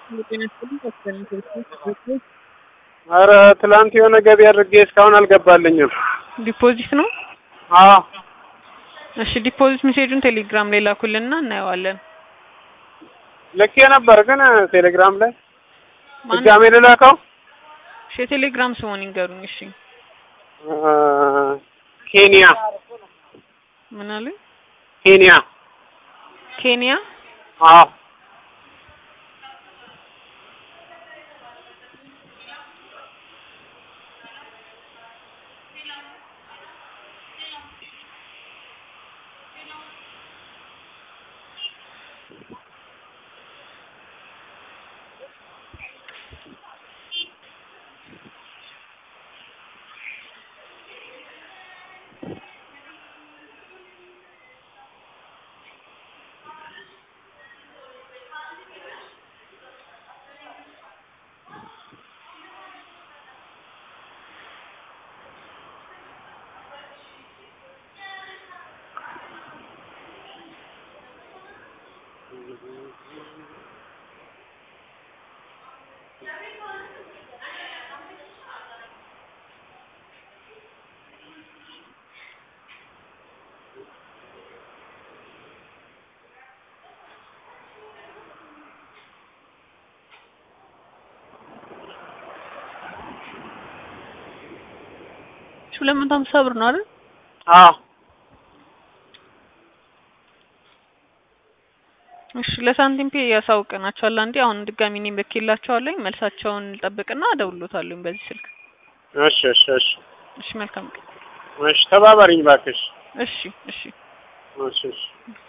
ኧረ ትላንት የሆነ ገቢ አድርጌ እስካሁን አልገባልኝም። ዲፖዚት ነው? አዎ እሺ ዲፖዚት ሜሴጁን ቴሌግራም ላይ ላኩልንና እናየዋለን። ልኬ ነበር ግን ቴሌግራም ላይ ማን- ድጋሜ ልላከው? እሺ የቴሌግራም ስሙን ይንገሩኝ። እሺ አ፣ ኬንያ ምን አሉኝ? ኬንያ ኬንያ አዎ እሺ ሁለት መቶ ሀምሳ ብር ነው አይደል? አዎ እሺ ለሳንቲም ፔ ያሳውቀናቸዋል። አንዴ አሁን ድጋሚ እኔም ልኬላቸዋለሁ። መልሳቸውን ልጠብቅና እደውልሎታለሁ በዚህ ስልክ። እሺ እሺ እሺ እሺ መልካም ቀን። እሺ ተባበሪኝ እባክሽ። እሺ እሺ እሺ እሺ